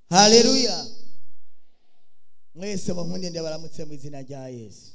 haleluya mwese munkunde ndabaramutse mu izina rya yesu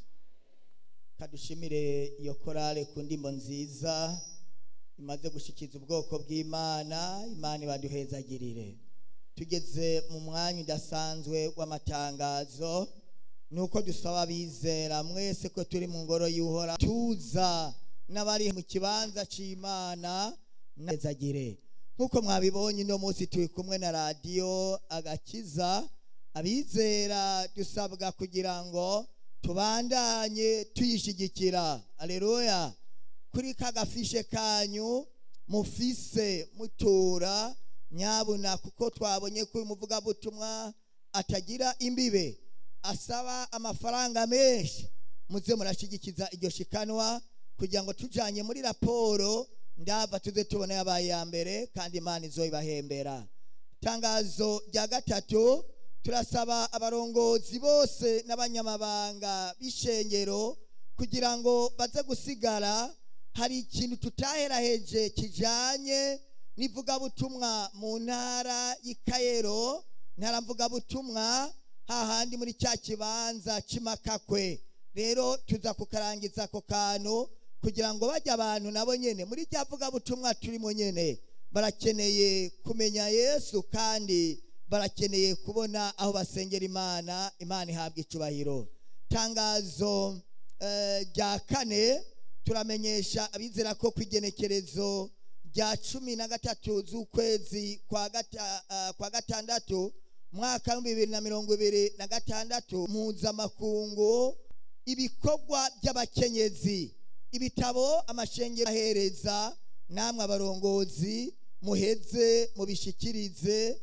kadushimire iyo korale ku ndimbo nziza imaze gushikiza ubwoko bw'imana imana ibaduhezagirire tugeze mu mwanya udasanzwe w'amatangazo nuko dusaba abizera mwese ko turi mu ngoro y'uhora tuza n'abari mu kibanza c'imana nezagire nk'uko mwabibonye uno munsi turi kumwe na radiyo agakiza abizera dusabwa kugira ngo tubandanye tuyishigikira aleluya kuri ka gafishe kanyu mufise mutura nyabuna kuko twabonye ko uyu muvugabutumwa atagira imbibe asaba amafaranga menshi muze murashigikiza iryo shikanwa kugira ngo tujanye muri raporo ndava tuze tubona yabaye ya mbere kandi imana izoyibahembera itangazo rya gatatu turasaba abarongozi bose n'abanyamabanga b'ishengero kugira ngo baze gusigara hari ikintu tutaheraheje kijanye n'ivugabutumwa mu ntara y'ikayero ntara mvugabutumwa hahandi muri cya kibanza cy'imakakwe rero tuza kukarangiza ako kantu kugira ngo bajye abantu nabo nyene muri rya vugabutumwa turimo nyene barakeneye kumenya yesu kandi barakeneye kubona aho basengera imana imana ihabwa icubahiro tangazo rya kane turamenyesha abizera ko ku igenekerezo rya cumi na gatatu z'ukwezi kwa gatandatu mwaka w'ibihumbi bibiri na mirongo ibiri na gatandatu mpuzamakungu ibikorwa by'abakenyezi ibitabo amashengero ahereza namwe abarongozi muheze mubishikirize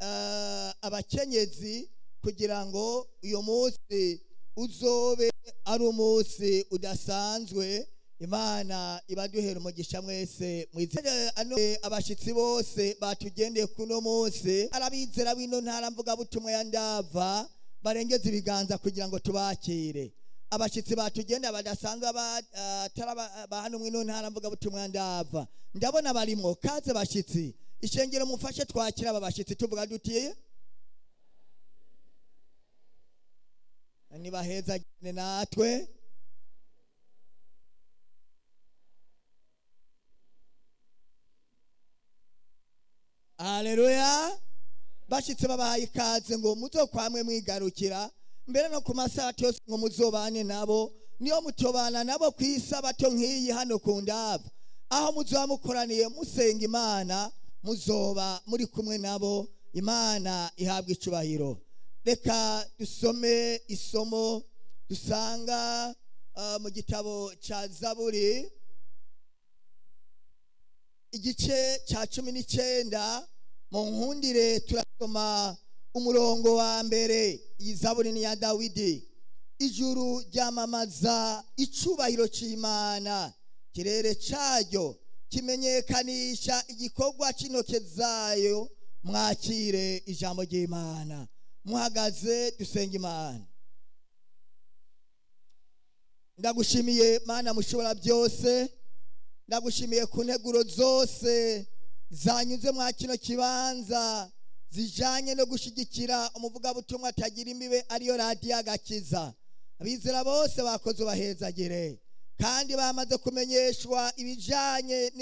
abakenyezi kugira ngo uyu munsi uzobe ari umunsi udasanzwe imana ibaduhera umugisha mwese abashyitsi bose batugendeye kuno munsi arabizera bino ntara mvugabutumwa ya ndava barengeza ibiganza kugira ngo tubakire abashyitsi batugendeye badasanzwe ba hano mwino ntara mvugabutumwa ya ndava ndabona barimwo kaze bashyitsi ishengero mufashe twakira aba bashyitsi tuvuga dutiye nibaheza natwe haleluya bashyitse babahaye ikaze ngo muzokwamwe mwigarukira mbere no ku masaha yose ngo muzobane nabo niyo mutobana nabo ku isabato nk'iyi hano ku ndava aho muzoba mukoraniye musenga imana muzoba muri kumwe nabo imana ihabwa icubahiro reka dusome isomo dusanga mu gitabo cya zaburi igice cya cumi n'icyenda mu nkundire turasoma umurongo wa mbere iyi zaburi ni iya dawidi ijuru ryamamaza icubahiro cy'imana ikirere cyaryo kimenyekanisha igikorwa cy'intoke zayo mwakire ijambo ry'imana muhagaze dusenga imana ndagushimiye mana mushobora byose ndagushimiye ku nteguro zose zanyuze mwa kino kibanza zijanye no gushyigikira umuvugabutumwa atagira imbibe ariyo radiyo agakiza abizera bose bakoze ubahezagire kandi bamaze kumenyeshwa ibijanye